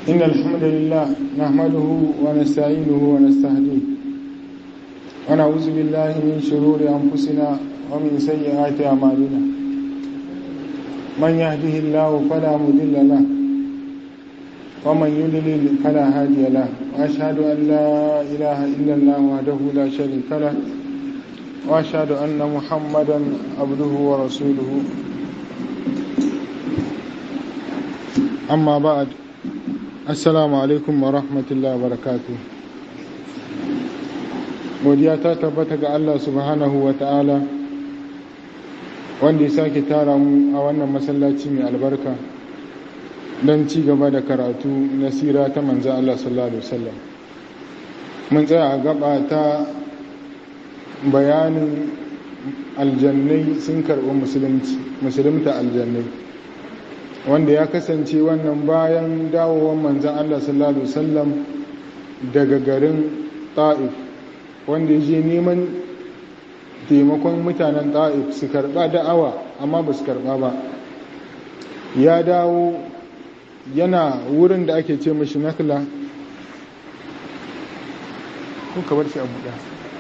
إن الحمد لله نحمده ونستعينه ونستهديه ونعوذ بالله من شرور أنفسنا ومن سيئات أعمالنا من يهده الله فلا مضل له ومن يضلل فلا هادي له وأشهد أن لا إله إلا الله وحده لا شريك له وأشهد أن محمدا عبده ورسوله amma ba'ad assalamu alaikum wa rahmatullahi wa barakatu godiya ta tabbata ga Allah subhanahu wa ta'ala wanda ya sake tara mu a wannan masallaci mai albarka don ci gaba da karatu na sira ta manzo Allah sallallahu alaihi wasallam mun tsaya a gaba ta bayanin aljannai sun karɓi musulunta aljannai wanda ya kasance wannan bayan dawowar manzan Allah sallallahu Alaihi wasallam daga garin ta'if wanda ya je neman taimakon mutanen ta'if su karɓa da'awa amma ba su karɓa ba ya dawo yana wurin da ake ce mashi nakla kuka bar shi a buɗa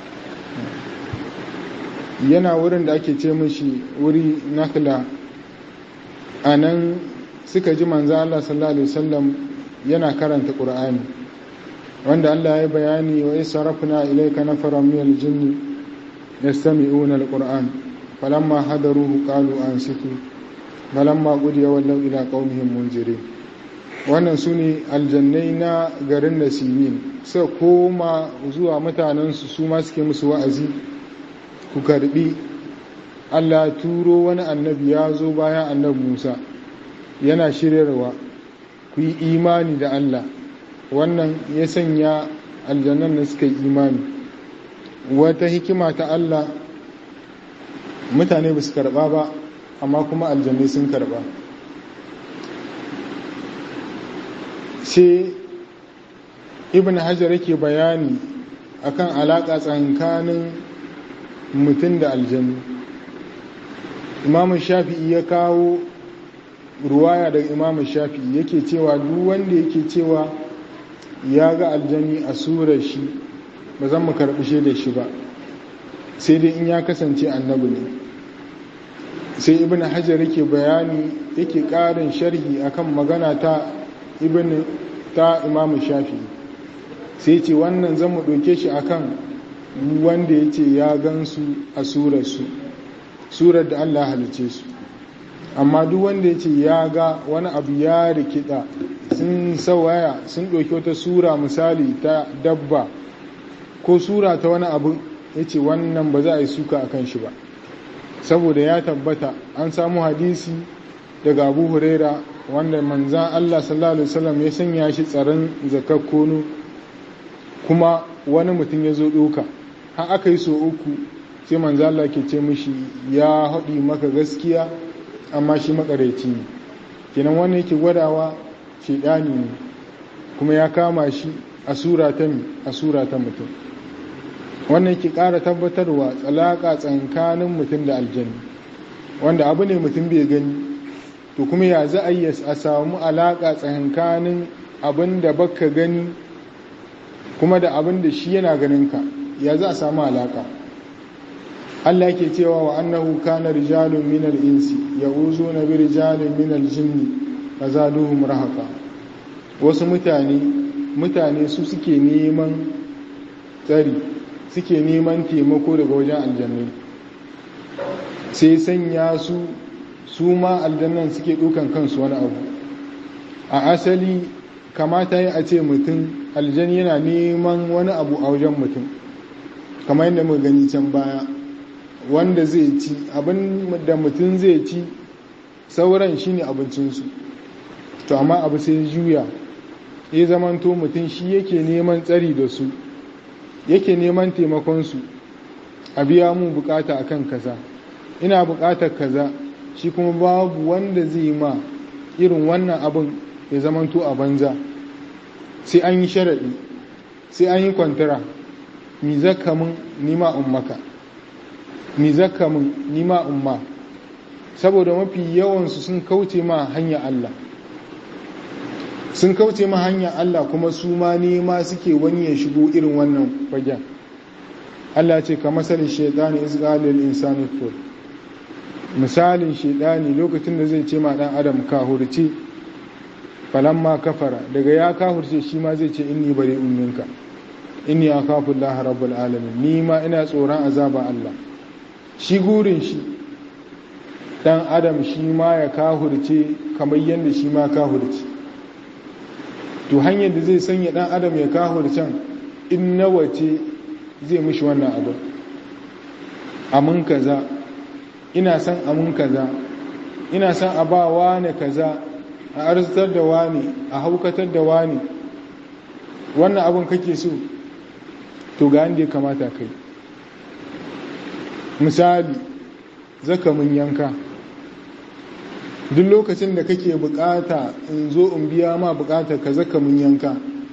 yana wurin da ake ce mashi wuri nakla a nan suka ji manzo Allah sallallahu alaihi wasallam yana karanta Qur'ani wanda Allah ya bayani wa israfna ilayka nafaran min al-jinni yastami'una al-Qur'an falamma hadaruhu qalu ansitu falamma qudiya wallaw ila qaumihim munzirin wannan sune aljannai na garin Nasimin sai koma zuwa mutanensu su ma suke musu wa'azi ku karbi Allah turo wani annabi ya zo bayan annabi Musa yana shiryarwa ku yi imani da Allah wannan ya sanya aljannan da suka yi imani wata hikima ta Allah mutane ba su karba ba amma kuma aljannai sun karba sai ibn hajar yake bayani akan alaƙa tsakanin mutum da aljannu imamu shafi'i ya kawo ruwaya daga imamu shafi'i yake cewa duk wanda yake cewa ya ga aljani a surar shi ba zan mu karɓi da shi ba sai dai in ya kasance annabi ne sai ibn hajar yake bayani yake ƙarin sharhi akan magana ta ibn ta imamu shafi'i sai ce wannan zan mu ɗauke shi akan wanda ya ce ya gansu a surarsu surar da Allah halice su amma duk wanda ya ce ya ga wani abu ya rikida sun sawaya sun ɗauki wata sura misali ta dabba ko sura ta wani abu ya ce wannan ba za a yi suka a kan shi ba saboda ya tabbata an samu hadisi daga abu huraira wanda manzan Allah sallallahu alaihi wasallam ya sanya shi tsaron zakakkono kuma wani mutum ya zo ɗoka har aka yi so uku sai manzo Allah ke ce mishi ya haɗi maka gaskiya amma shi makareci ne kenan wannan yake gwadawa shedani ne kuma ya kama shi a sura ta a sura ta mutum wannan yake ƙara tabbatarwa tsalaka tsakanin mutum da aljanni wanda abu ne mutum bai gani to kuma ya za a yi a samu alaƙa tsakanin abin da baka gani kuma da abin da shi yana ganin ka ya za a samu alaƙa Allah ke cewa wa annahu kana rijalun minal insi ya'uzuna bi rijalin minal jinni fazaduhum rahaqa wasu mutane mutane su suke neman tsari suke neman taimako daga wajen aljannu sai sanya su su ma aljannan suke dukan kansu wani abu a asali kamata yi a ce mutum aljan yana neman wani abu a wajen mutum kamar yadda muka gani can baya wanda zai ci abin da mutum zai ci sauran shine abincinsu to amma abu sai juya ya zamanto mutum shi yake neman tsari da su yake neman taimakonsu a biya mu bukata akan kaza ina bukatar kaza shi kuma babu wanda zai ma irin wannan abin ya zamanto a banza sai an yi sharaɗi sai an yi kwantara mi zaka mun nima ummaka mi zaka mun nima umma saboda mafi yawansu sun kauce ma hanya Allah sun kauce ma hanyar Allah kuma su ma nema suke wani ya shigo irin wannan fagen Allah ce ka masalin shaitani izgalil insani fur misalin shaitani lokacin da zai ce ma dan adam kahurci falamma kafara daga ya kahurce shi ma zai ce inni bari umminka inni akhafu Allah rabbul alamin ni ma ina tsoron azaba Allah shi gurin shi dan adam shi ma ya kahurce kamar yadda shi ma kahurce to hanyar da zai sanya dan adam ya kahurcen in nawa ce zai mishi wannan abu amin kaza ina son amin kaza ina son a ba wane kaza a arzitar da wani a haukatar da wani wannan abin kake so to ga inda ya kamata kai misali zaka mun yanka duk lokacin da kake bukata in zo in biya ma bukata ka zaka mun yanka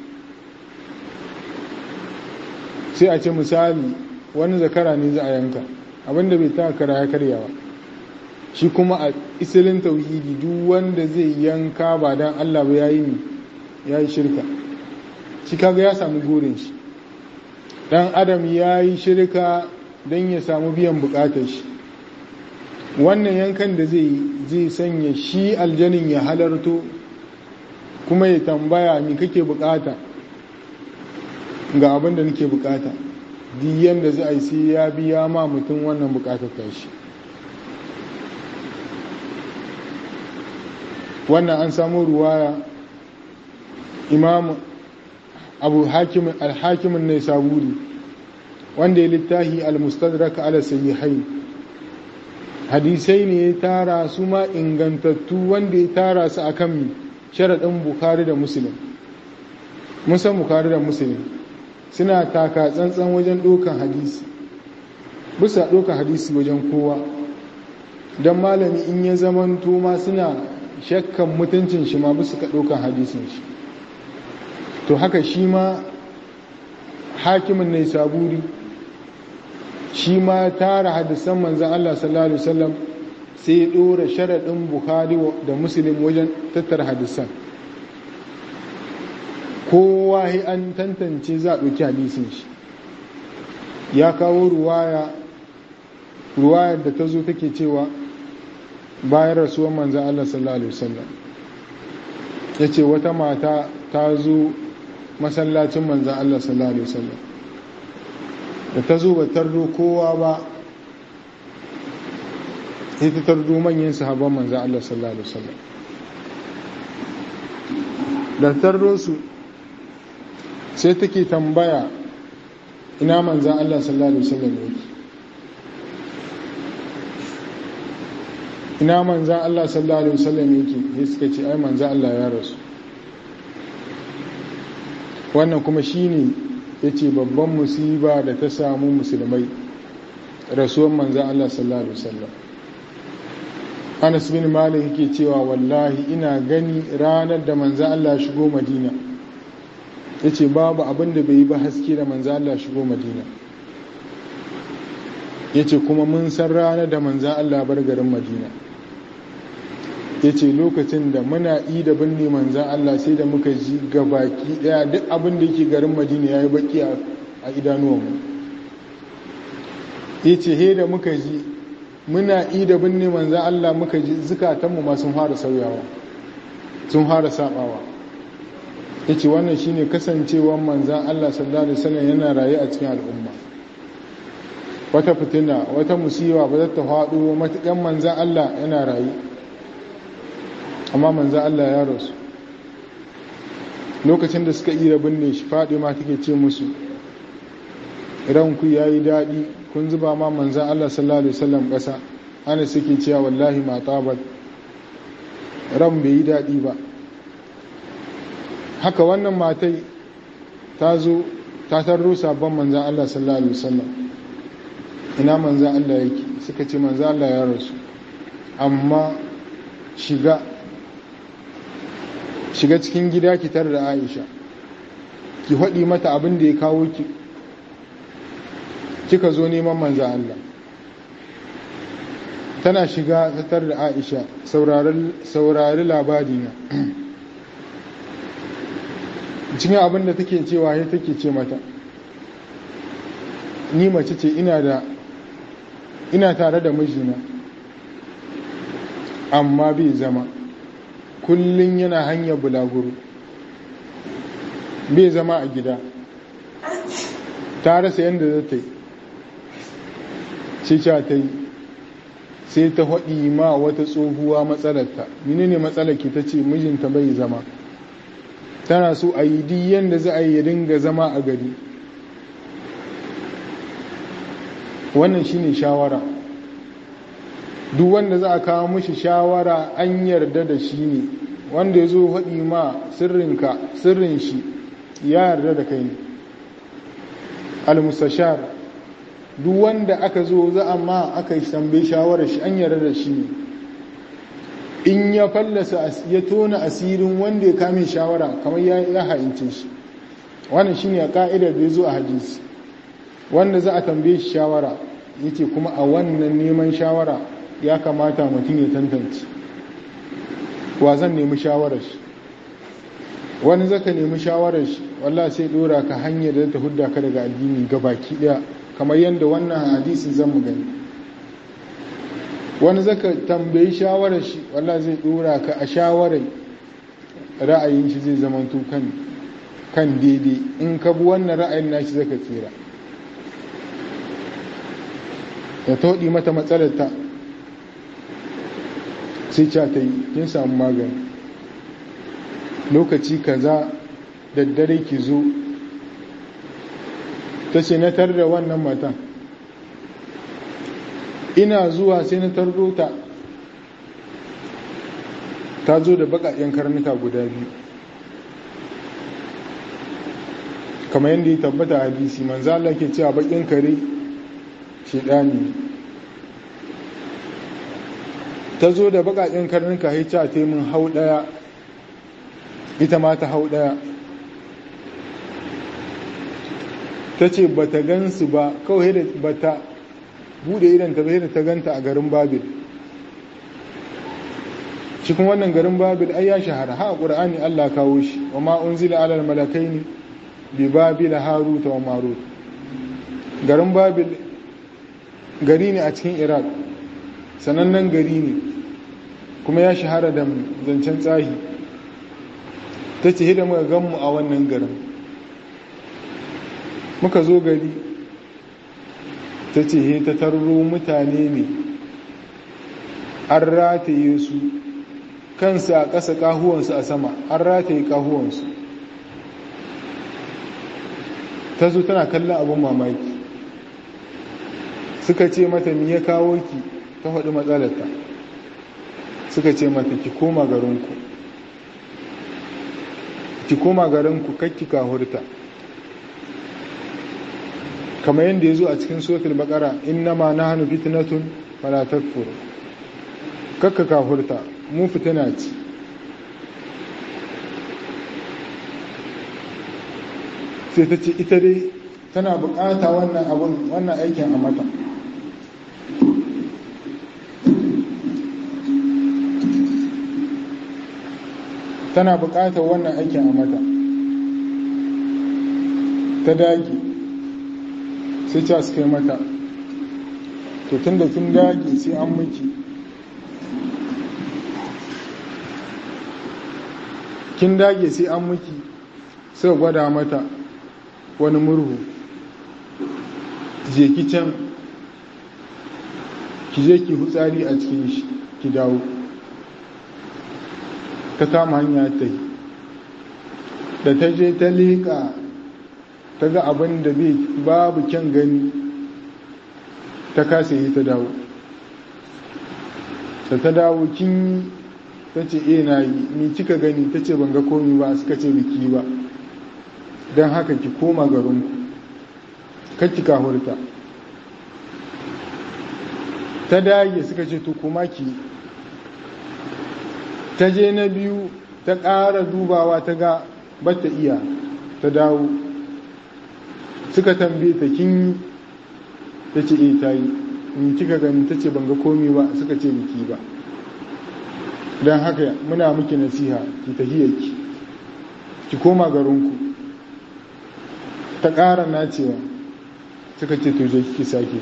sai a ce misali wani zakara ne za a yanka abinda bai taka kara ya karya ba shi kuma a isilin tauhidi duk wanda zai yanka ba don Allah ba ya yi ya yi shirka shi kaga ya samu gurin shi dan adam ya yi shirka don ya samu biyan bukatar shi wannan yankan da zai zai sanya shi aljanin ya halarto kuma ya tambaya mi kake bukata ga abin da nake bukata diyan da za a yi sai ya biya ma mutum wannan bukatar tashi wannan an samu ruwaya imam abu al-hakimin ne saburi wanda ya littahi al-mustadrak ala sahihain hadisai ne ya tara su ma ingantattu wanda ya tara su akan sharaɗin bukari da musulun musan bukari da musulun suna taka tsantsan wajen ɗaukan hadisi bisa ɗaukan hadisi wajen kowa don malami in ya zamanto ma suna shakkan mutuncin shi ma bisa ka ɗaukan hadisin shi to haka shi ma hakimin ne saburi shi ma tara hadisan manzan Allah sallallahu Alaihi wasallam sai ya ɗora sharaɗin Bukhari da Muslim wajen tattara hadisan kowa an tantance za a ɗauki hadisin shi ya kawo ruwaya ruwayar da ta zo take cewa bayan rasuwar manzan Allah sallallahu Alaihi wasallam ya ce wata mata ta zo masallacin manzan Allah sallallahu Alaihi wasallam da ta zo ba tardo kowa ba sai ta tardo manyan sahabban manzan Allah sallallahu Alaihi wasallam da tardo su sai take tambaya ina manzan Allah sallallahu Alaihi wasallam yake ina manzan Allah sallallahu Alaihi wasallam yake ya suka ce ai manzan Allah ya rasu wannan kuma shine ya ce babban musiba da ta samu musulmai rasuwan manzan Allah sallallahu Alaihi wasallam anas bin malik yake cewa wallahi ina gani ranar da manzan Allah shigo madina ya ce babu abin da bai yi ba haske da manzan Allah shigo madina ya ce kuma mun san ranar da manzan Allah bar garin madina ya ce lokacin da muna yi da binne manzan Allah sai da muka ji gabaki daya duk abin da yake garin madina ya yi baki a idanuwanmu ya ce he da muka ji muna yi da binne manzan Allah muka ji zukatanmu ma sun fara sauyawa sun fara sabawa ya ce wannan shine kasancewar manzan Allah sallallahu alaihi wasallam yana raye a cikin al'umma wata fitina wata musiwa ba za ta faɗo matuƙan manzan Allah yana raye amma manzan Allah ya rasu lokacin da suka iya binne shi faɗi ma take ce musu ranku ya yi daɗi kun zuba ma manzan Allah sallallahu Alaihi wasallam ƙasa ana suke cewa wallahi ma tabat ran bai yi daɗi ba haka wannan matai ta zo ta tarro sabon manzan Allah sallallahu Alaihi wasallam ina manzan Allah yake suka ce manzan Allah ya rasu amma shiga shiga cikin gida ki tar da Aisha ki haɗi mata abin da ya kawo ki kika zo neman manzan Allah tana shiga tar da Aisha saurari labari na cikin abin da take cewa ya take ce mata ni mace ce ina da ina tare da mijina amma bai zama kullum yana hanyar bulaguro bai zama a gida ta rasa yadda za ta yi cica ta yi sai ta haɗi ma wata tsohuwa matsalarta menene matsalar ki ta ce mijinta bai zama tana so a yi duk yadda za a yi ya dinga zama a gari wannan shine shawara duk wanda za a kawo mashi shawara an yarda da shi ne wanda ya zo haɗi ma sirrinka sirrin shi ya yarda da kai ne al-mustashar duk wanda aka zo za a ma aka yi tambayi shawarar shi an yarda da shi ne in ya fallasa ya tona asirin wanda ya kame shawara kamar ya ha'ince shi wannan shine a ka'idar da ya zo a hadisi wanda za a tambaye shi shawara yake kuma a wannan neman shawara ya kamata mutum ya tantance wa zan nemi shawarar shi wani zaka nemi shawarar shi wallah sai dora ka hanyar da ta hudda ka daga addini baki daya kamar yadda wannan hadisin zan mu gani wani zaka tambayi shawarar shi wallah zai dora ka a shawarar ra'ayin shi zai zama kan kan daidai in ka bi wannan ra'ayin nashi zaka tsira ya toɗi mata matsalar ta sai ca ta yi kin samu magani lokaci kaza daddare ki zo ta ce na tar da wannan matan ina zuwa sai na tardo ta ta zo da baƙaƙen karnuka guda biyu kamar yadda ya tabbata hadisi manzo Allah ke cewa baƙin kare shedani ta zo da baƙaƙen karnuka ya ce ta min hau ɗaya ita ma ta hau ɗaya ta ce ba ta gansu ba kawai da ba ta bude idan ta bai da ta ganta a garin babil cikin wannan garin babil ai ya shahara ha ƙur'ani allah kawo shi wa ma unzila alal malakai ne bi babil haruta wa marut garin babil gari ne a cikin iraq sanannen gari ne kuma ya shahara da zancen tsahi ta ce hida muka ganmu a wannan garin muka zo gari ta ce he ta tarro mutane ne an rataye su kansu a ƙasa ƙahuwansu a sama an rataye ƙahuwansu ta zo tana kallon abin mamaki suka ce mata mi ya kawo ki ta faɗi matsalarta suka ce mata ki koma garinku ki koma garinku kakki kahurta kamar yadda ya zo a cikin suratul baqara innama nahnu fitnatun fala takfur kakka kahurta mu fitina ce sai ta ce ita dai tana bukata wannan abun wannan aikin a mata tana bukatar wannan aikin a mata ta dage sai ca su kai mata to tun da kin dage sai an miki kin dage sai an miki sai gwada mata wani murhu je ki can ki je ki hutsari a cikin shi ki dawo ta kama hanya ta yi da ta je ta leƙa ta ga abin da babu kyan gani ta kasa yi ta dawo da ta dawo kin ta ce e na yi ni kika gani ta ce ban ga komi ba suka ce biki ba don haka ki koma garinku kakki kahurta ta dage suka ce to kuma ki ta je na biyu ta ƙara dubawa ta ga bata iya ta dawo suka tambaye ta kin ta ce e ta yi in kika gani ta ce ban ga komi ba suka ce biki ba don haka muna miki nasiha ki tahiyarki ki koma garinku ta ƙara nacewa suka ce to je ki sake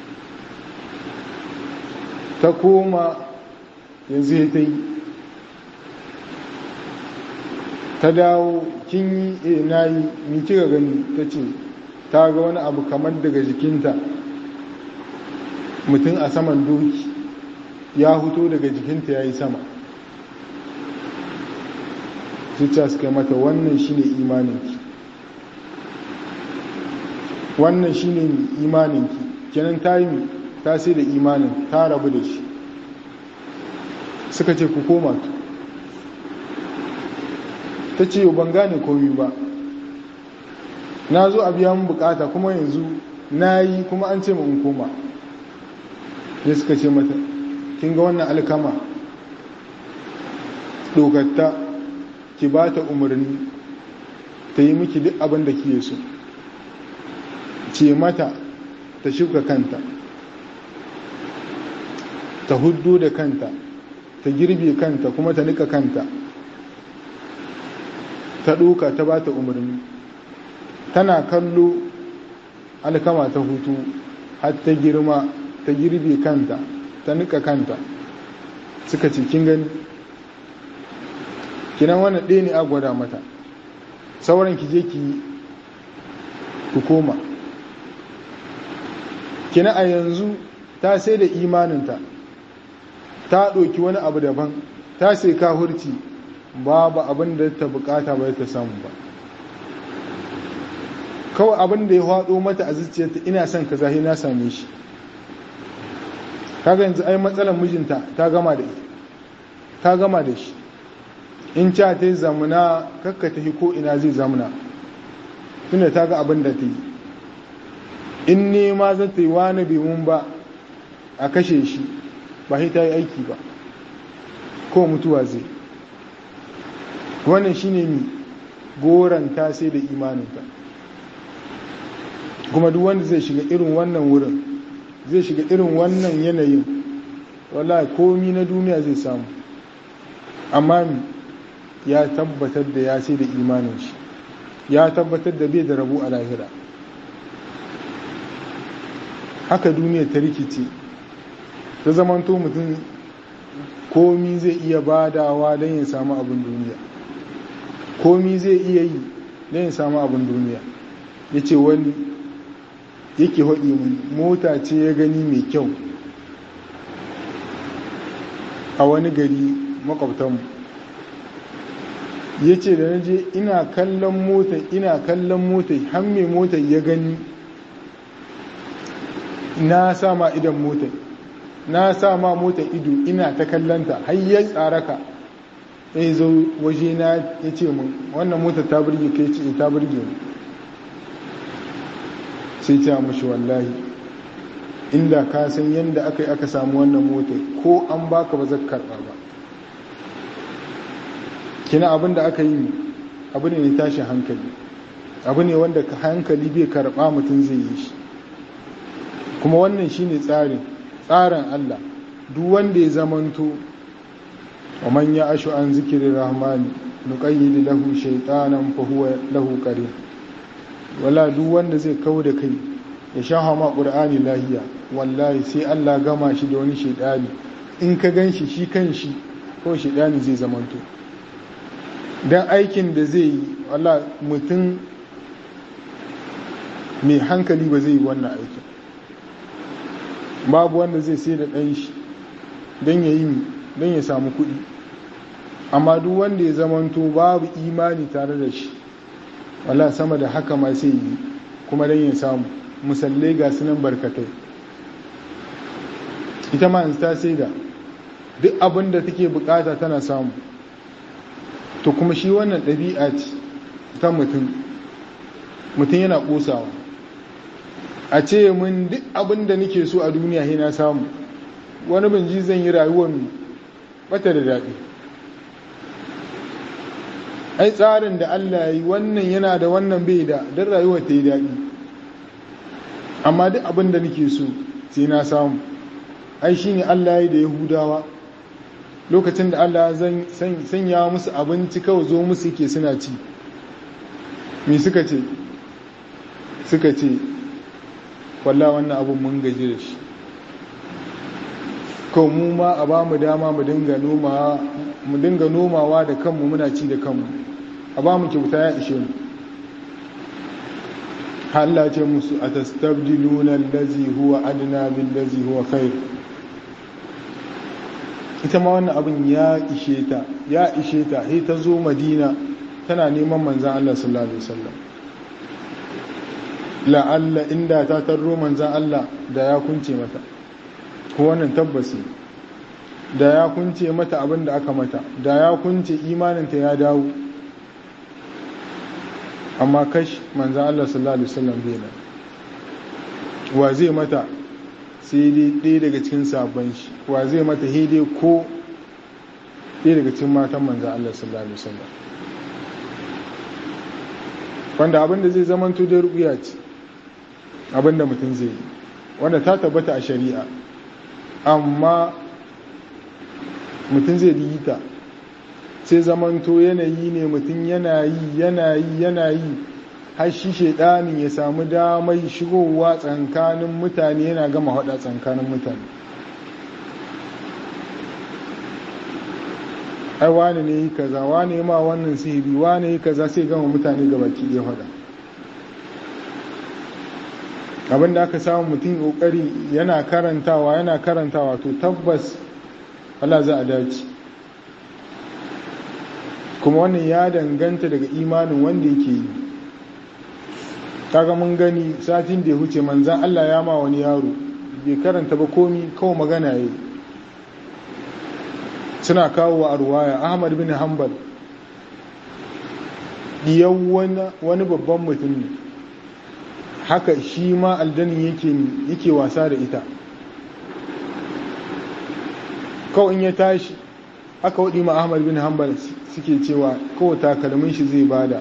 ta koma yanzu ya ta yi ta dawo kin yi e na yi ni kika gani ta ce ta ga wani abu kamar daga jikinta mutum a saman doki ya huto daga jikinta ya yi sama zuciya suka mata wannan shine imaninki wannan shine imaninki kenan ta yi ta sai da imanin ta rabu da shi suka ce ku koma tu ta ce yau ban gane komi ba na zo a biya mun bukata kuma yanzu na yi kuma an ce in koma ya suka ce mata kin ga wannan alkama dogatta ki ba ta umarni ta yi miki duk abin da kiye so ce mata ta shuka kanta ta huddo da kanta ta girbe kanta kuma ta nika kanta ta ɗoka ta ba ta umarni tana kallo alkama ta hutu har ta girma ta girbe kanta ta nika kanta suka ce kin gani kinan wannan ɗaya ne a gwada mata sauran ki je ki ku koma kina a yanzu ta sai da imaninta ta ɗauki wani abu daban ta sai kahurci babu abin da ta bukata ba ta samu ba kawai abin da ya haɗo mata a zuciyarta ina son ka zahi na same shi kaga yanzu ai matsalar mijinta ta gama da ta gama da shi in ca ta yi zamuna kakka ta ko ina zai zamuna tunda ta ga abin da ta yi in nema za ta yi wani bimun ba a kashe shi ba ta yi aiki ba ko mutuwa zai wannan shine mi goranta sai da imaninta kuma duk wanda zai shiga irin wannan wurin zai shiga irin wannan yanayin wallahi komi na duniya zai samu amma ya tabbatar da ya sai da imanin shi ya tabbatar da bai da rabu a lahira haka duniya ta rikice ta zamanto mutum komi zai iya badawa don ya samu abin duniya komi zai iya yi don ya samu abin duniya ya ce wani yake haɗi mun mota ce ya gani mai kyau a wani gari makwabtanmu ya ce da na je ina kallon mota ina kallon mota har mai mota ya gani na sama idan mota na sama mota ido ina ta kallanta har ya tsaraka ya zo waje na ya ce mun wannan mota ta burge kai ce ta burge mu sai ta mashi wallahi inda ka san yadda aka yi aka samu wannan mota ko an baka ba zaka karɓa ba kina abin da aka yi abu ne tashin hankali abu ne wanda hankali bai karɓa mutum zai yi shi kuma wannan shine tsarin tsarin Allah duk wanda ya zamanto wa man ya ashu an zikirin rahmani nuqayyid lahu shaytanan fa huwa lahu qarin wala duk wanda zai kawo da kai ya shaha ma qur'ani lahiya wallahi sai Allah gama shi da wani shaydani in ka ganshi shi kanshi ko shaydani zai zamanto dan aikin da zai yi wala mutum mai hankali ba zai yi wannan aikin babu wanda zai sai da ɗan shi don ya yi don ya samu kuɗi amma duk wanda ya zamanto babu imani tare da shi wala sama da haka ma sai yi kuma don ya samu musallai ga sunan barkatai ita ma ta sai da duk abin da take bukata tana samu to kuma shi wannan ɗabi'a ce ta mutum mutum yana ƙosawa a ce mun duk abin da nake so a duniya he na samu wani binji zan yi rayuwar bata da daɗi ai tsarin da Allah yi wannan yana da wannan bai da don rayuwar ta yi daɗi amma duk abin da nake so sai na samu ai shi ne Allah yi da yahudawa lokacin da Allah sanya musu abinci kawai zo musu ke suna ci mi suka ce suka ce wallah wannan abin mun gaji da shi ko mu ma a ba mu dama mu dinga nomawa da kanmu muna ci da kanmu a ba mu kyauta ya ishe mu Allah ce musu a tastabdiluna allazi huwa adna bil lazi huwa khair ita ma wannan abin ya ishe ta ya ishe ta sai ta zo madina tana neman manzan Allah sallallahu alaihi wasallam la'alla inda ta tarro manzan Allah da ya kunce mata ko wannan tabbasi da ya kunce mata abin da aka mata da ya kunce imaninta ya dawo amma kash manzan Allah sallallahu alaihi wasallam bai nan wa zai mata sai dai ɗaya daga cikin sabon shi wa zai mata hede ko ɗaya daga cikin matan manzan Allah sallallahu alaihi wasallam wanda abinda zai zama da rubiya ce abinda mutum zai yi wanda ta tabbata a shari'a amma mutum zai yi ta sai zamanto yanayi ne mutum yana yi yana yi yana yi har shi shaidanin ya samu damai shigowa tsankanin mutane yana gama hada tsankanin mutane ai wane ne yi kaza wane ma wannan sihiri wane yi kaza sai gama mutane ga baki ɗaya hada abinda aka samu mutum kokari yana karantawa yana karantawa to tabbas Allah za a dace kuma wannan ya danganta daga imanin wanda yake yi kaga mun gani satin da ya huce manzan Allah ya ma wani yaro bai karanta ba komi kawai magana ya suna kawo wa arwaya ahmad bin hanbal diyan wani babban mutum ne haka shi ma aljanin yake wasa da ita kawai in ya tashi aka waɗi ma ahmad bin hanbal suke cewa kawai takalmin shi zai bada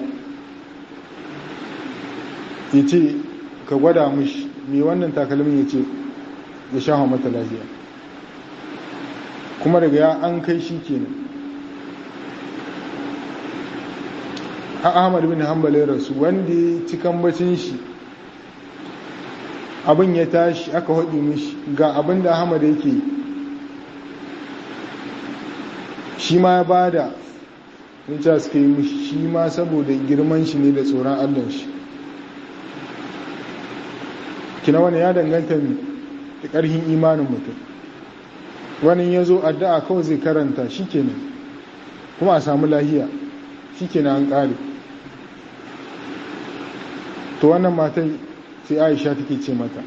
ya ce ka gwada mushi mai wannan takalmin ya ce ya sha mata lafiya kuma daga ya an kai shi kenan a ahmad bin hanbal ya rasu wanda ya ci kambacin shi abin ya tashi aka haɗi mishi ga abin da ahmad yake shi ma ya bada rinca suka yi mishi shi ma saboda girman shi ne da tsoron allon shi kina wani ya danganta da ƙarfin imanin mutum wani ya zo addu'a kawai zai karanta shi kenan kuma a samu lahiya shi kenan an ƙare to wannan matan sai aisha take ce mata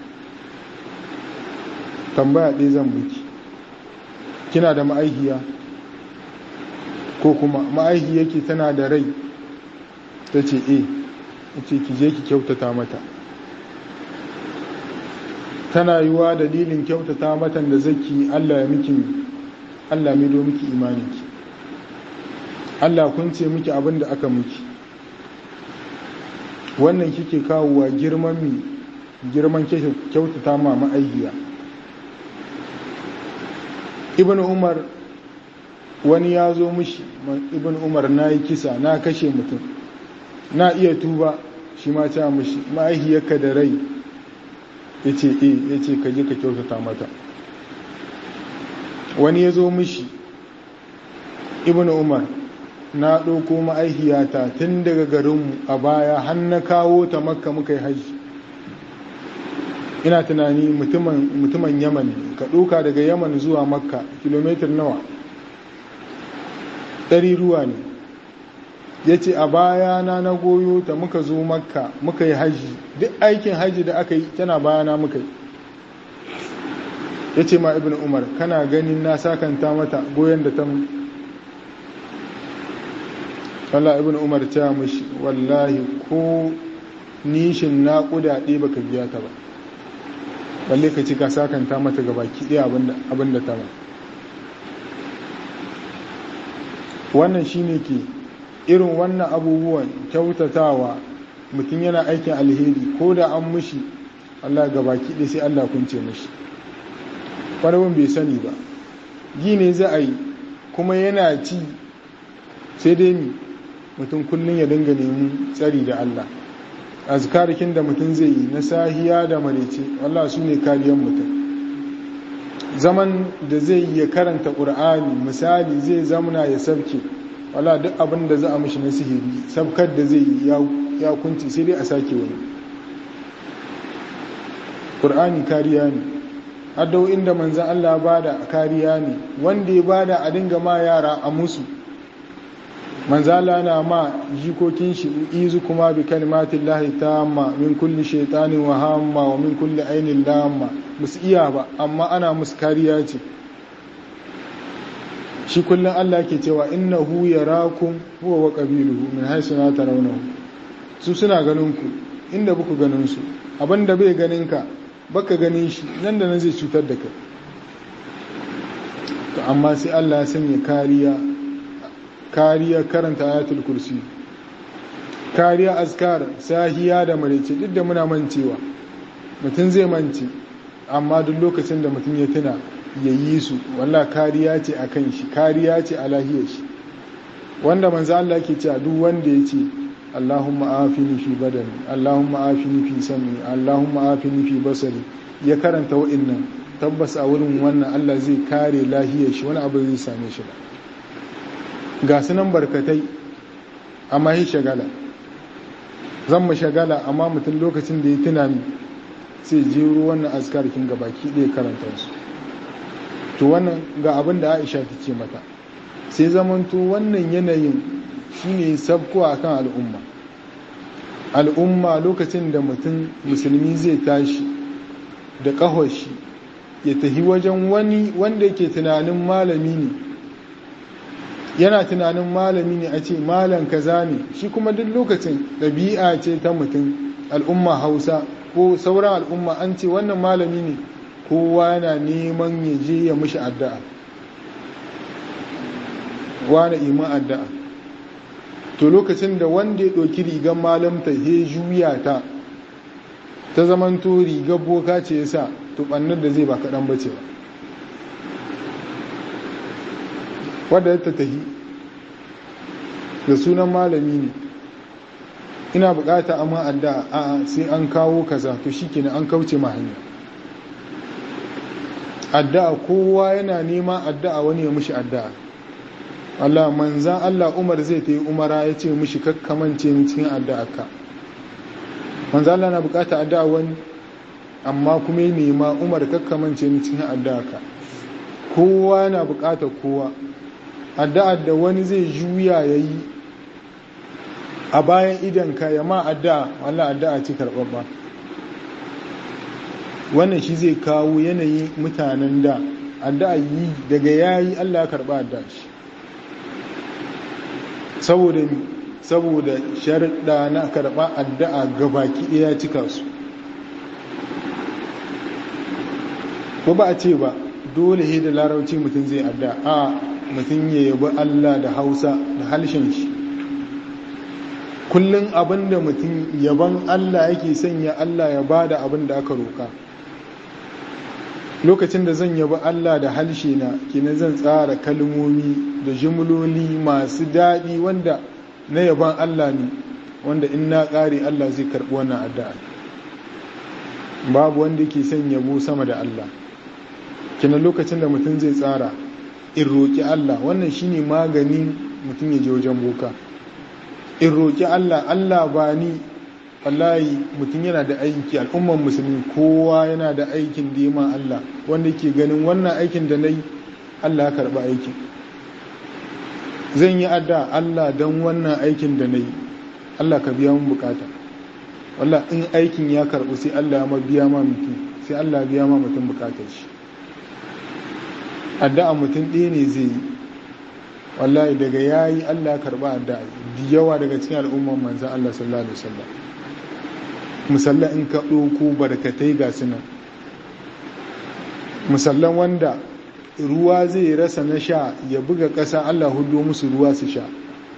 tambaya ɗaya zan buki kina da ma'aikiya ko kuma ma'aiki yake tana da rai ta ce e ce ki je ki kyautata mata tana yiwa dalilin kyautata matan da zaki Allah ya miki Allah mai do miki imaninki Allah kun ce miki abin da aka miki wannan kike kawowa girman mi girman kyautata ma ma'aikiya ibn umar wani ya zo mishi ibn umar na yi kisa na kashe mutum na iya tuba shi ma ta mishi ma'aihiyarka da rai ya ce e ya ce ka je ka kyautata mata wani ya zo mishi ibn umar na ɗauko ma'aihiyata tun daga garinmu a baya har na kawo ta makka muka yi hajji ina tunani mutumin yaman ka ɗauka daga yaman zuwa makka kilomitar nawa ɗari ruwa ne ya ce a bayana na goyo ta muka zo makka muka yi hajji duk aikin hajji da aka yi tana bayana muka yi ya ce ma ibn umar kana ganin na sakanta mata goyon da ta Allah ibn umar ta mashi wallahi ko nishin naƙuda ɗaya baka biya ta ba balle ka ci ka sakanta mata gaba ki ɗaya abin da ta ba wannan shine ke irin wannan abubuwan kyautatawa mutum yana aikin alheri ko da an mushi Allah gaba ki ɗaya sai Allah kunce mushi wani bai sani ba gine za a yi kuma yana ci sai dai mi mutum kullum ya dinga nemi tsari da Allah azkarikin da mutum zai yi na sahiya da marece Allah su ne kariyar mutum zaman da zai yi ya karanta ƙur'ani misali zai zamana ya sabke wala duk abin da za a mishi na sihiri sabkar da zai yi ya kunci sai dai a sake wani ƙur'ani kariya ne haddau inda manzan Allah bada kariya ne wanda ya bada a dinga ma yara a musu manzala na ma jikokin shi izu kuma bi kalimatin lahi tamma min kulli shaitanin wa hamma wa min kulli ainin lamma musu iya ba amma ana musu kariya ce shi kullum Allah ke cewa innahu yarakum huwa wa qabiluhu min haythu la tarawnahu su suna ganin ku inda buku ganin su abinda bai ganin ka baka ganin shi nan da nan zai cutar da kai to amma sai Allah ya sanya kariya kariya karanta ayatul kursi kariya azkar sahiya da marece duk da muna mancewa mutum zai mance amma duk lokacin da mutum ya tuna ya yi su wallah kariya ce a kan shi kariya ce a lahiyar shi wanda manzo Allah ke cewa duk wanda ya ce Allahumma afini fi badani Allahumma afini fi sami Allahumma afini fi basari ya karanta wa'annan tabbas a wurin wannan Allah zai kare lahiyar shi wani abu zai same shi ba ga su nan barkatai amma yi shagala zan mu shagala amma mutum lokacin da ya tuna mi sai jero wannan azkarkin ga baki ɗaya karanta su to wannan ga abin da aisha ta ce mata sai zamanto wannan yanayin shine sabko a kan al'umma al'umma lokacin da mutum musulmi zai tashi da ƙahoshi ya tafi wajen wani wanda yake tunanin malami ne yana tunanin malami ne a ce malam kaza ne shi kuma duk lokacin ɗabi'a ce ta mutum al'umma hausa ko sauran al'umma an ce wannan malami ne kowa yana neman ya je ya mishi addu'a wane iman addu'a to lokacin da wanda ya ɗauki rigar malamta ya juya ta ta zamanto rigar boka ce ya sa to ɓannar da zai ba kaɗan bace ba wadda ta tahi da sunan malami ne ina bukata amma addu'a a sai an kawo kaza to shikenan an kauce ma hanya addu'a kowa yana nema addu'a wani ya mushi addu'a Allah manzan Allah Umar zai ta yi umara ya ce mushi kakkamance ni cikin addu'a ka manzan Allah na bukata addu'a wani amma kuma ya nema Umar kakkamance ni cikin addu'a ka kowa yana bukata kowa addu'a da wani zai juya ya yi a bayan idanka ya ma addu'a wallah addu'a ce karɓaɓɓa wannan shi zai kawo yanayin mutanen da addu'a yi daga yayi Allah ya karɓa addu'a shi saboda saboda sharuɗa na karɓa addu'a gabaki ɗaya cika su ko ba a ce ba dole he da larauci mutum zai addu'a a mutum ya yabi Allah da Hausa da halshen shi kullum abin da mutum yaban Allah yake sanya Allah ya bada abin da aka roka lokacin da zan yabi Allah da halshe na kina zan tsara kalmomi da jimloli masu daɗi wanda na yaban Allah ne wanda in na ƙare Allah zai karɓi wannan addu'a babu wanda ke son yabo sama da Allah kina lokacin da mutum zai tsara in roƙi Allah wannan shine maganin mutum ya je wajen boka in roƙi Allah Allah ba ni wallahi mutum yana da aiki al'umman musulmi kowa yana da aikin da ma Allah wanda ke ganin wannan aikin da na yi Allah ya karɓi aikin zan yi adda Allah don wannan aikin da na yi Allah ka biya mun bukata wallah in aikin ya karɓi sai Allah ya biya ma mutum sai Allah biya ma mutum bukatar shi addu'a mutum ɗaya ne zai yi wallahi daga yayi Allah ya karɓa addu'a da yawa daga cikin al'umman manzan Allah sallallahu alaihi wasallam musalla in ka ɗauko barkatai ga sunan musallan wanda ruwa zai rasa na sha ya buga ƙasa Allah hudu musu ruwa su sha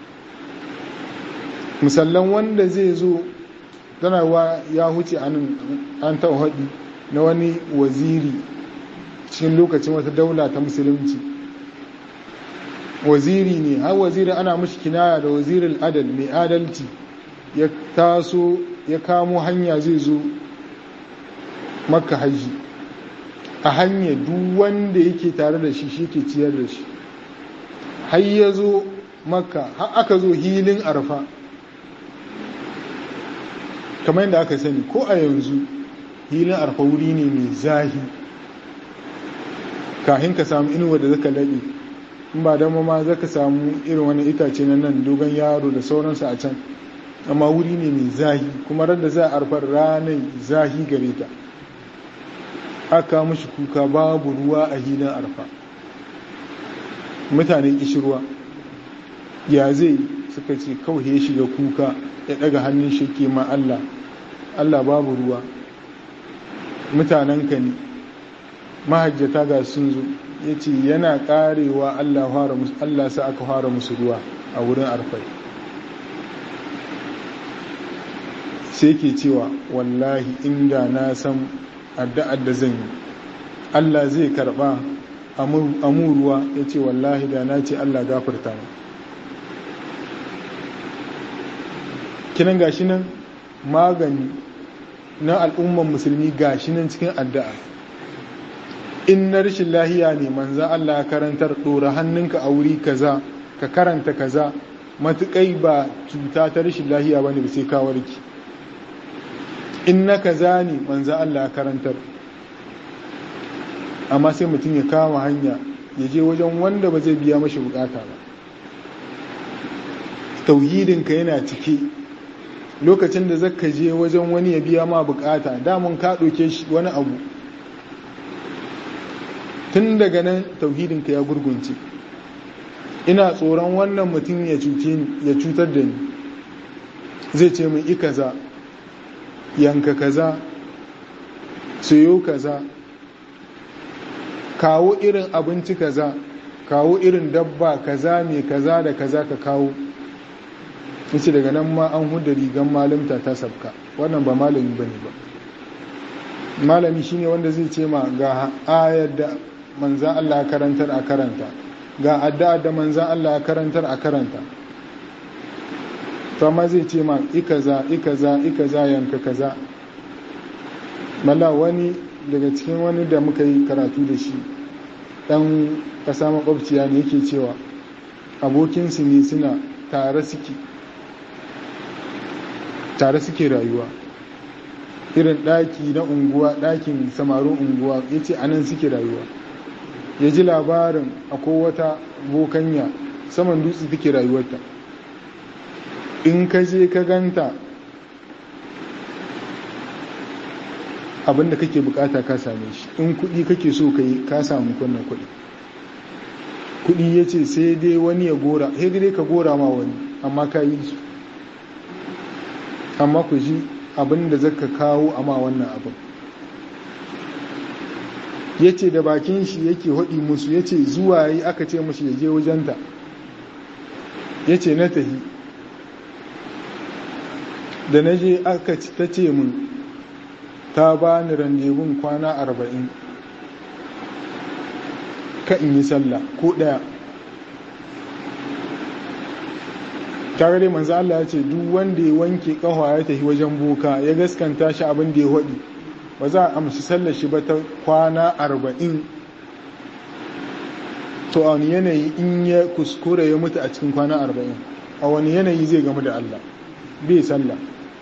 musallan wanda zai zo tanawa ya huce an tauhaɗi na wani waziri cikin lokacin wata daula ta musulunci waziri ne har wazirin ana mashi kinaya da wazirin adal mai adalci ya taso ya kamo hanya zai zo makka hajji a hanya duk wanda yake tare da shi shi ke ciyar da shi har ya zo makka har aka zo hilin arfa kamar yadda aka sani ko a yanzu hilin arfa wuri ne mai zahi kahin ka samu inuwa da zaka laɓe in ba dama ma zaka samu irin wani itace na nan dogon yaro da sauransu a can amma wuri ne mai zahi kuma da za a arfar ranar zahi gare ta aka mushi kuka babu ruwa a hilin arfa mutane kishirwa ya zai suka ce kawai ya shiga kuka ya daga hannun shi ke ma Allah Allah babu ruwa mutanenka ne mahajjata ga sun zo ya ce yana karewa Allah sa aka fara musu ruwa a wurin arfai sai ke cewa wallahi inda na san addu'ar da zan yi Allah zai karba amuruwa ya ce wallahi da na ce Allah gafarta mu kinan gashi nan magani na al'umman musulmi gashi nan cikin addu'a in na rashin lahiya ne manzan Allah ya karantar ɗora hannunka a wuri kaza ka karanta kaza matuƙai ba cuta ta rashin lahiya ba ne sai ka warki in na kaza ne manzan Allah ya karantar amma sai mutum ya kama hanya ya je wajen wanda ba zai biya mashi bukata ba tauhidinka yana cike lokacin da zaka je wajen wani ya biya ma bukata damun ka ɗauke shi wani abu tun daga nan tauhidinka ya gurgunce ina tsoron wannan mutum ya cutar da ni zai ce min i kaza yanka kaza sayo kaza kawo irin abinci kaza kawo irin dabba kaza mai kaza da kaza ka kawo yace daga nan ma an huda rigan malamta ta sabka wannan ba malami bane ba malami shine wanda zai ce ma ga ayar da manzan Allah ya karantar a karanta ga addu'a da manzan Allah ya karantar a karanta to amma zai ce ma ikaza ikaza ikaza yanka kaza malla wani daga cikin wani da muka yi karatu da shi dan kasa makwabciya ne yake cewa abokinsu ne suna tare suke tare suke rayuwa irin ɗaki na unguwa ɗakin samarin unguwa ya ce anan suke rayuwa ya ji labarin akwai wata bokanya saman dutse take rayuwarta in ka je ka ganta abinda kake bukata ka same shi in kudi kake so ka yi ka samu kunnan kudi kudi ya ce sai dai wani ya gora sai dai ka gora ma wani amma ka yi su amma ku ji abinda zaka kawo amma wannan abin ya ce da bakin shi yake haɗi musu ya ce zuwa yi aka ce musu ya je wajenta ya ce na tahi da na je aka ta ce mun ta ba ni randevun kwana arba'in ka in yi sallah ko ɗaya tare da manzo Allah ya ce duk wanda ya wanke ƙahwa ya tafi wajen boka ya gaskanta shi abin da ya haɗi ba za a amshi sallar shi ba ta kwana arba'in to a wani yanayi in ya kuskura ya mutu a cikin kwana arba'in a wani yanayi zai gamu da Allah bai sallah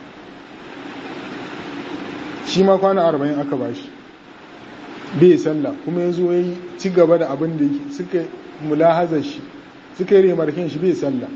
shi ma kwana arba'in aka ba shi bai sallah kuma ya zo ya yi ci gaba da abin da suka mulahazar shi suka yi remarkin shi bai sallah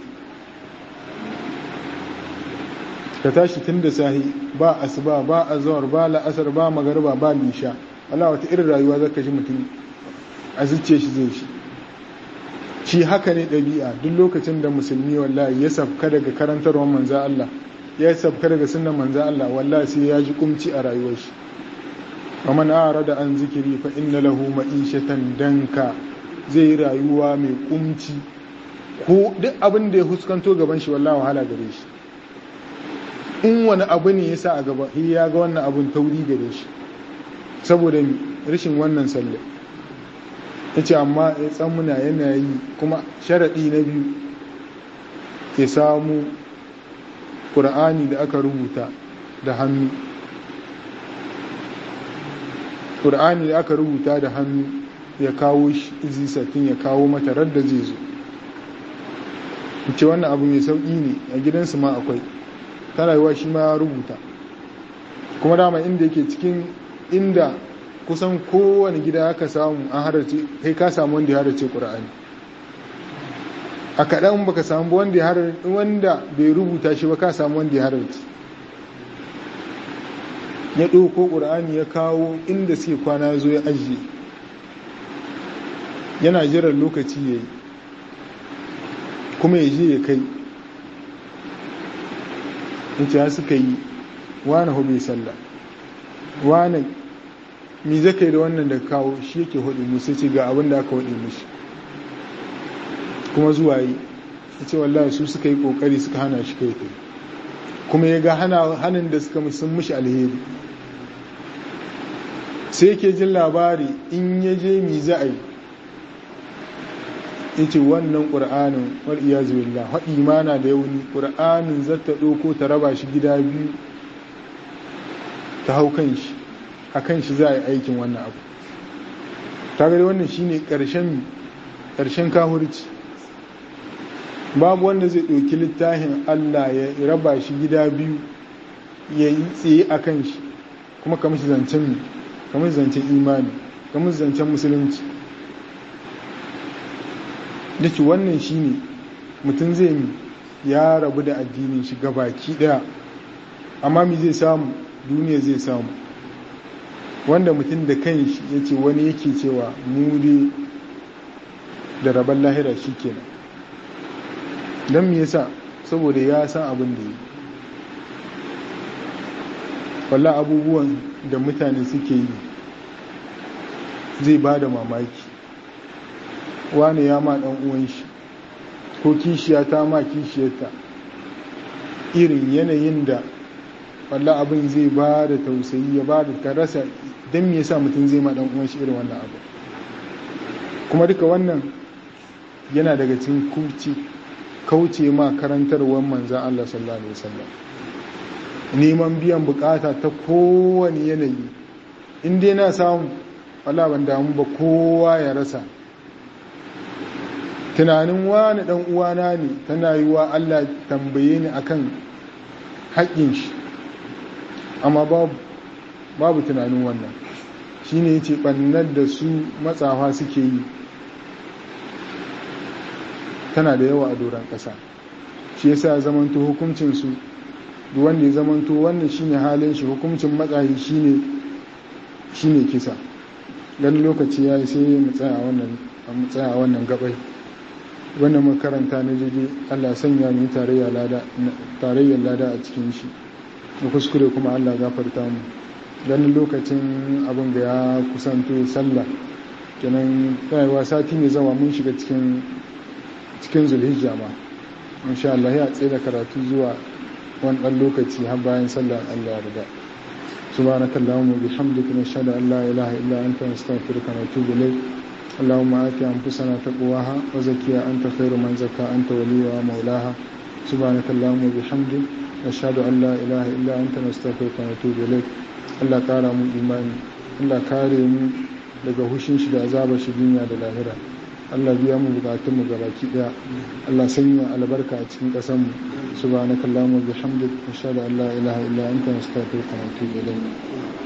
ka tashi tun da sahi ba asuba ba azawar ba la'asar ba magarba ba lisha Allah wata irin rayuwa zaka ji mutum a zuciya shi zai shi shi haka ne ɗabi'a duk lokacin da musulmi wallahi ya sabka daga karantarwar manza Allah ya sabka daga sunnan manza Allah wallahi sai ya ji kumci a rayuwar shi ومن أعرض عن ذكري فإن له معيشة danka zai rayuwa mai kumci ko duk abin da ya huskanto gaban shi wallahi wahala gare shi in wani abu ne ya sa a gaba ya ga wannan abun tauri gare shi saboda rashin wannan sallah ya ce amma ya tsammuna yana yi kuma sharaɗi na biyu ya samu ƙura'ani da aka rubuta da hannu ƙura'ani da aka rubuta da hannu ya kawo shi satin ya kawo mata radda zai zo ce wannan abu mai sauƙi ne a gidansu ma akwai ta rayuwa shi ma ya rubuta kuma dama inda yake cikin inda kusan kowane gida aka samu an harace kai ka samu wanda ya harace ƙura'ani a kaɗan baka samu wanda ya harace wanda bai rubuta shi ba ka samu wanda ya harace ya ɗauko ƙura'ani ya kawo inda suke kwana zo ya ajiye yana jiran lokaci ya yi kuma ya je ya kai in ce suka yi wane hobe sallah wane mi zaka yi da wannan da kawo shi yake hudu musu ce ga abin da aka hudu mishi kuma zuwa yi ya ce wallahi su suka yi kokari suka hana shi kai kai kuma ya ga hannun da suka sun mishi alheri sai yake jin labari in ya je mi za a yi ya ce wannan ƙur'anin wal'iya zuwillah haɗi mana da yauni ƙur'anin zata ɗoko ta raba shi gida biyu ta hau kan shi a kan shi za a yi aikin wannan abu ta gari wannan shi ne ƙarshen kahurci babu wanda zai ɗauki littafin allah ya raba shi gida biyu ya yi tsaye a kan shi kuma kamar shi zancen kamar zancen imani kamar zancen musulunci da ke wannan shi ne mutum zai mi ya rabu da addinin shi gabaki daya amma mi zai samu duniya zai samu wanda mutum da kan shi ya ce wani yake cewa mu da rabon lahira shi kenan don me yasa saboda ya san abin da yi walla abubuwan da mutane suke yi zai ba da mamaki wane ya ma ɗan uwan shi ko kishiya ta ma kishiyarta irin yanayin da walla abin zai ba da tausayi ya ba da karasa don me yasa mutum zai ma ɗan uwan shi irin wannan abu kuma duka wannan yana daga cikin kurci kauce ma karantarwar manzan Allah sallallahu alaihi wasallam neman biyan bukata ta kowane yanayi in dai na samu wala ban damu ba kowa ya rasa tunanin wani dan uwana ne tana yi wa Allah tambaye ni akan haƙƙin shi amma babu babu tunanin wannan shine yace bannar da su matsafa suke yi tana da yawa a doron ƙasa shi yasa zamanto hukuncin su duk wanda ya zamanto wannan shine halin shi hukuncin matsayi shine shine kisa dan lokaci yayi sai mu tsaya wannan mu tsaya wannan gabai wannan makaranta na jeje Allah sanya mu tarayya lada tarayyar lada a cikin shi mu kuskure kuma Allah gafarta mu dan lokacin abin da ya kusanto sallah kenan kaiwa sati ne zama mun shiga cikin cikin zulhijja ma insha Allah ya tsaye da karatu zuwa wani ɗan lokaci har bayan sallar Allah riga سبحانك اللهم وبحمدك نشهد ان لا اله الا انت نستغفرك ونتوب اليك اللهم آت أنفسنا تقواها وزكيها أنت خير من زكى أنت وليها ومولاها سبحانك اللهم وبحمدك نشهد أن لا إله إلا أنت نستغفرك ونتوب إليك Allah ƙara mu imani Allah kare mu daga hushin shi da azabar shi duniya da lahira Allah biya mu bukatun mu gabaki daya Allah sanya albarka a cikin ƙasar mu subhanakallahumma wa bihamdik nashhadu an la ilaha illa anta nastaghfiruka wa natubu ilayk